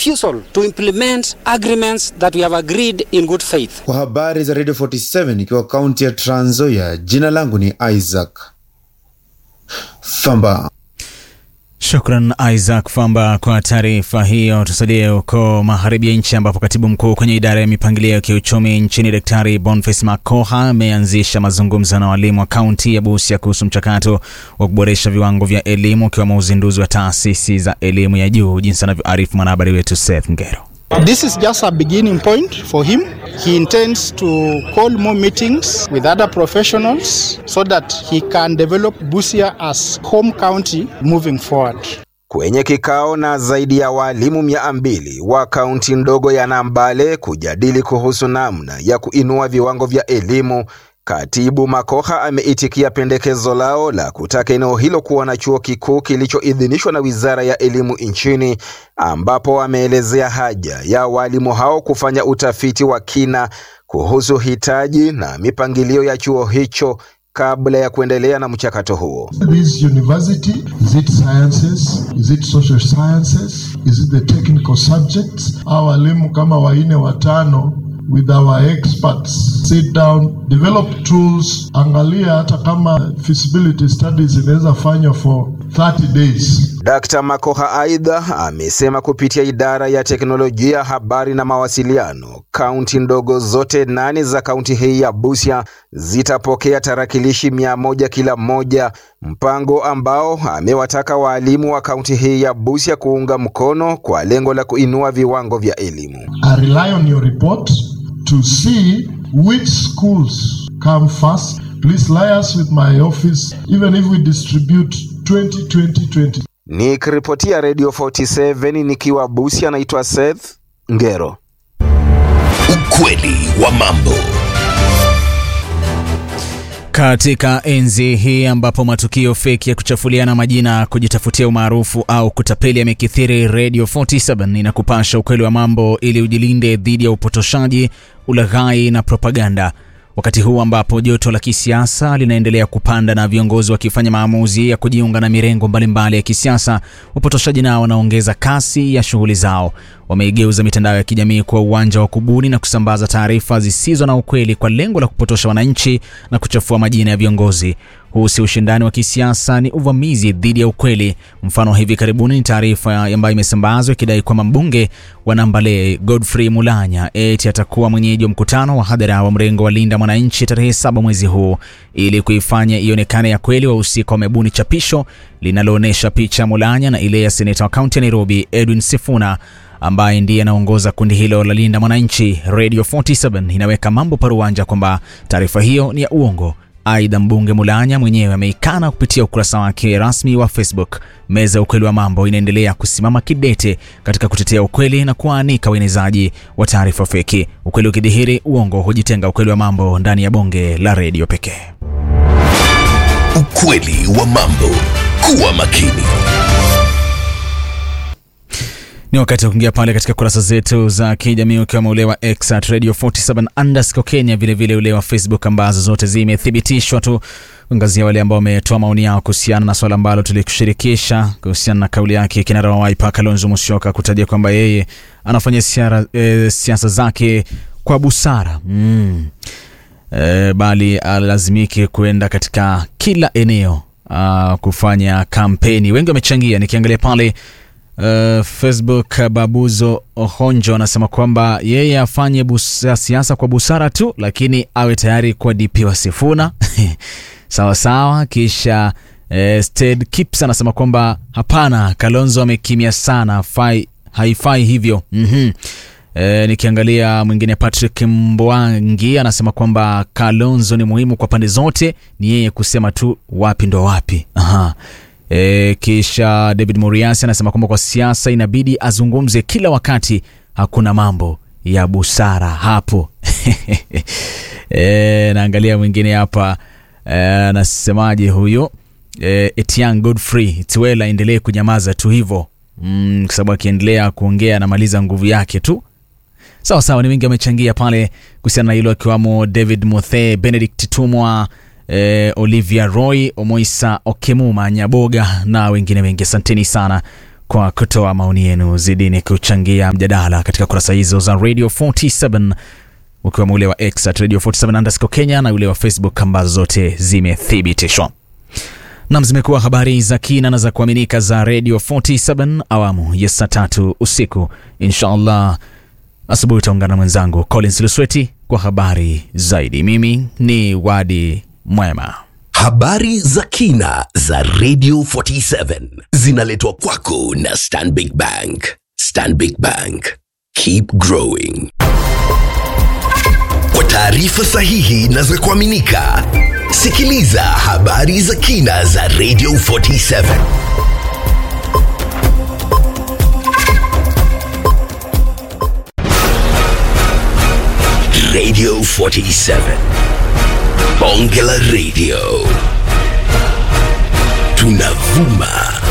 refusal to implement agreements that we have agreed in good faith. Kwa habari za Radio 47 ikiwa kaunti ya Trans Nzoia, jina langu ni Isaac Famba. Shukran Isaac Famba kwa taarifa hiyo. Tusalie huko magharibi ya nchi ambapo katibu mkuu kwenye idara ya mipangilio ya kiuchumi nchini Daktari Boniface Makoha ameanzisha mazungumzo na walimu wa kaunti ya Busia kuhusu mchakato wa kuboresha viwango vya elimu ukiwemo uzinduzi wa taasisi za elimu ya juu, jinsi anavyoarifu mwanahabari wetu Seth Ngero. This is just a beginning point for him. He intends to call more meetings with other professionals so that he can develop Busia as home county moving forward. Kwenye kikao na zaidi ya walimu mia mbili wa kaunti ndogo ya Nambale kujadili kuhusu namna ya kuinua viwango vya elimu, Katibu Makoha ameitikia pendekezo lao la kutaka eneo hilo kuwa na chuo kikuu kilichoidhinishwa na Wizara ya Elimu nchini, ambapo ameelezea haja ya walimu hao kufanya utafiti wa kina kuhusu hitaji na mipangilio ya chuo hicho kabla ya kuendelea na mchakato huo. This university, is it sciences? Is it social sciences? Is it the technical subjects? Hawa walimu kama waine watano with our experts sit down develop tools angalia hata kama feasibility studies inaweza fanywa for 30 days Dkt. Makoha aidha amesema kupitia idara ya teknolojia, habari na mawasiliano, kaunti ndogo zote nane za kaunti hii ya Busia zitapokea tarakilishi mia moja kila moja, mpango ambao amewataka waalimu wa kaunti hii ya Busia kuunga mkono kwa lengo la kuinua viwango vya elimu. I rely on your report to see which schools come first please lie us with my office even if we distribute 20 20 20 Nikiripotia Radio 47 nikiwa Busia, naitwa Seth Ngero. Ukweli wa mambo. Katika enzi hii ambapo matukio feki ya kuchafuliana majina, kujitafutia umaarufu au kutapeli yamekithiri, Radio 47 inakupasha ukweli wa mambo ili ujilinde dhidi ya upotoshaji, ulaghai na propaganda. Wakati huu ambapo joto la kisiasa linaendelea kupanda na viongozi wakifanya maamuzi ya kujiunga na mirengo mbalimbali ya kisiasa, wapotoshaji nao wanaongeza kasi ya shughuli zao. Wameigeuza mitandao ya kijamii kuwa uwanja wa kubuni na kusambaza taarifa zisizo na ukweli kwa lengo la kupotosha wananchi na kuchafua majina ya viongozi. Huu si ushindani wa kisiasa, ni uvamizi dhidi ya ukweli. Mfano wa hivi karibuni ni taarifa ambayo imesambazwa ikidai kwamba mbunge wa Nambale Godfrey Mulanya eti atakuwa mwenyeji wa mkutano wa hadhara wa mrengo wa Linda Mwananchi tarehe saba mwezi huu. Ili kuifanya ionekane ya kweli, wahusika wamebuni chapisho linaloonyesha picha ya Mulanya na ile ya seneta wa kaunti ya Nairobi Edwin Sifuna ambaye ndiye anaongoza kundi hilo la Linda Mwananchi. Radio 47 inaweka mambo paruanja kwamba taarifa hiyo ni ya uongo. Aidha, mbunge Mulanya mwenyewe ameikana kupitia ukurasa wake rasmi wa Facebook. Meza ya ukweli wa mambo inaendelea kusimama kidete katika kutetea ukweli na kuwaanika uenezaji wa taarifa feki. Ukweli ukidhihiri, uongo hujitenga. Ukweli wa mambo ndani ya bonge la redio pekee. Ukweli wa mambo. Kuwa makini. Ni wakati wa kuingia pale katika kurasa zetu za kijamii ukiwemo ule wa X at Radio 47 underscore Kenya, vilevile ule wa Facebook ambazo zote zimethibitishwa tu kuangazia wale ambao wametoa maoni yao kuhusiana na swala ambalo tulikushirikisha kuhusiana na kauli yake kinara wa Wiper Kalonzo Musyoka kutajia kwamba yeye anafanya siara, e, siasa zake kwa busara mm. E, bali alazimike kuenda katika kila eneo a, kufanya kampeni. Wengi wamechangia, nikiangalia pale Uh, Facebook Babuzo Ohonjo anasema kwamba yeye afanye busa, siasa kwa busara tu, lakini awe tayari kwa DP wa Sifuna sawa sawa. Kisha eh, Sted Kips anasema kwamba hapana, Kalonzo amekimya sana, hafai, haifai hivyo mm-hmm. E, nikiangalia mwingine Patrick Mbwangi anasema kwamba Kalonzo ni muhimu kwa pande zote, ni yeye kusema tu wapi ndo wapi. Aha. E, kisha David Muriasi anasema kwamba kwa siasa inabidi azungumze kila wakati, hakuna mambo ya busara hapo. E, naangalia mwingine hapa anasemaje huyo e, Etiang Godfrey Tuela endelee kunyamaza tu hivyo mm, kwa sababu akiendelea kuongea anamaliza nguvu yake tu. Sawa sawa, ni wengi wamechangia pale kuhusiana na hilo, akiwamo David Muthe, Benedict Tumwa eh, Olivia Roy, Omoisa Okemuma Nyaboga na wengine wengi. Asanteni sana kwa kutoa maoni yenu. Zidini kuchangia mjadala katika kurasa hizo za Radio 47 ukiwemo ule wa X at Radio 47 underscore Kenya na ule wa Facebook ambazo zote zimethibitishwa. Nam, zimekuwa habari za kina na za kuaminika za Radio 47 awamu ya saa tatu usiku. Inshallah asubuhi utaungana na mwenzangu Collins Lusweti kwa habari zaidi. Mimi ni Wadi Mwema. Habari za kina za Radio 47 zinaletwa kwako na Stanbic Bank. Stanbic Bank, keep growing. Kwa taarifa sahihi na za kuaminika, sikiliza habari za kina za Radio 47. Radio 47. Bonge la Radio. Tunavuma